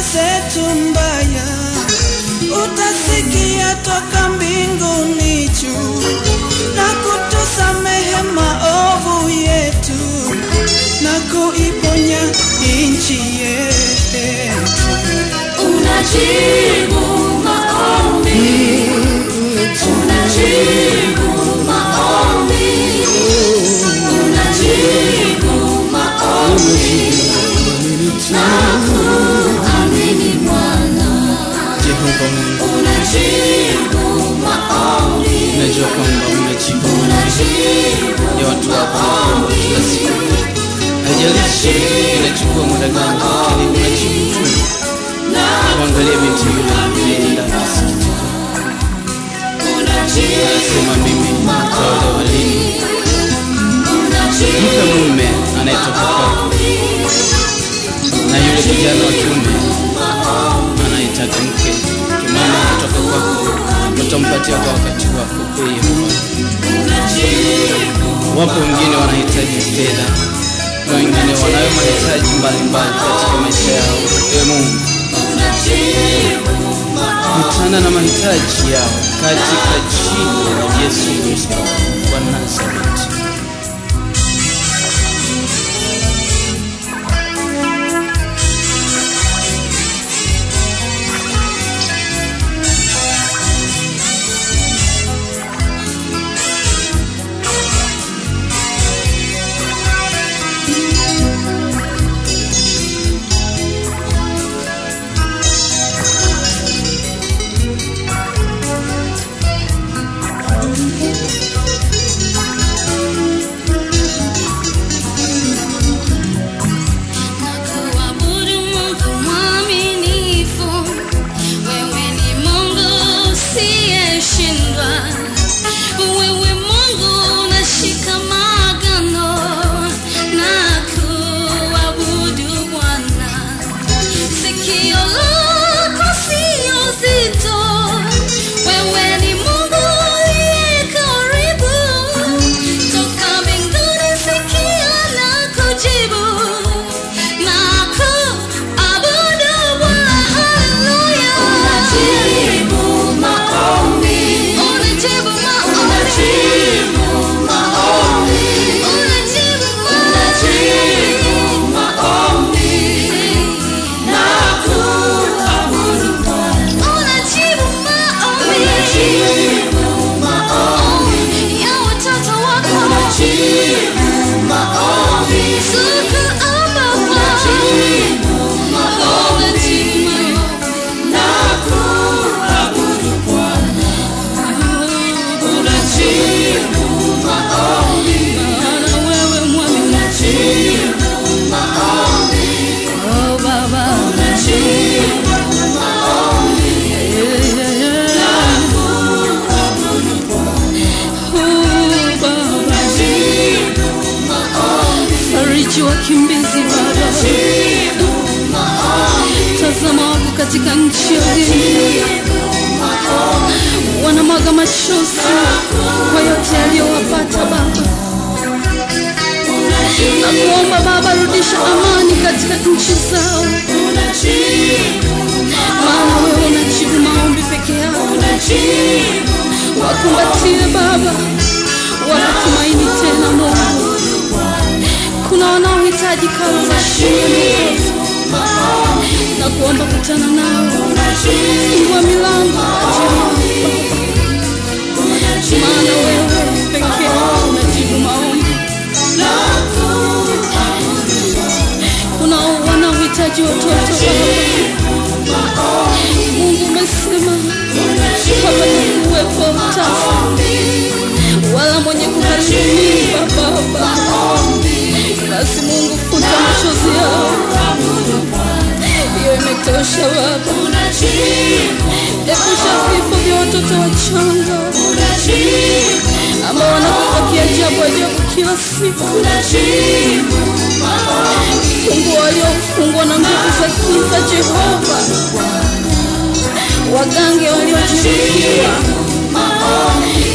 zetu mbaya, utasikia toka mbinguni juu na kutusamehe maovu yetu na kuiponya nchi yetu. Unajibu maombi, unajibu maombi, unajibu maombi na kuamini Bwana. Jehova Mungu, Unajibu maombi, najua kwamba unajibu maombi unajibu ya watu wako wako kila siku. Haijalishi inachukua muda gani, lakini unajibu tu. Tuangalie binti yule aliyeenda kusikitika, anasema mimi nitaolewa lini? Mpe mume anayetoka kwako, na yule kijana wa kiume anayetaka mke kimana kutoka kwako, utampatia kwa wakati wako. Ee Yehova, wapo wengine wanahitaji fedha na wengine wanayo mahitaji mbalimbali katika maisha yao. Ee Mungu, kutana na mahitaji yao katika jina la Yesu Kristo wa Nazareti. Nakuabudu Mungu mwaminifu, wewe ni Mungu usiyeshindwa. Wewe Mungu unashika maagano, nakuabudu Bwana. Sikio lako sio zito, wewe ni Mungu uliye karibu. Toka mbinguni sikio lako jibu, nakuabudu Bwana. Haleluya. Unajibu maombi, unajibu maombi, unajibu maombi, nakuabudu Bwana. Unajibu maombi ya watoto wako. Tukuomba Bwana. Unajibu Maana wewe mwaminifu. Oh, Baba. Yeah, yeah, yeah. Oh, Baba. Fariji wakimbizi Baba, tazama wako katika nchi ya ugeni, wanamwaga machozi kwa yote yaliyowapata Baba. Na kuomba Baba, rudisha amani katika nchi zao, maana wewe unajibu maombi peke yako. Wakumbatie Baba, wanatumaini tena Mungu. Kuna wanaohitaji karo za shule na kuomba kutana nao, fungua milango kwa ajili yao, maana wewe peke yako unajibu maombi. Kuna wanaohitaji watoto Baba, Mungu umesema hapatakuwepo mtasa wala mwenye kuharibu mimba Baba. Basi Mungu, futa machozi yao, hiyo imetosha Baba. Epusha vifo vya watoto wachanga ambao wanakufa kiajabu ajabu kila siku. Fungua waliofungwa na nguvu za giza, Jehova, wagange waliojeruhiwa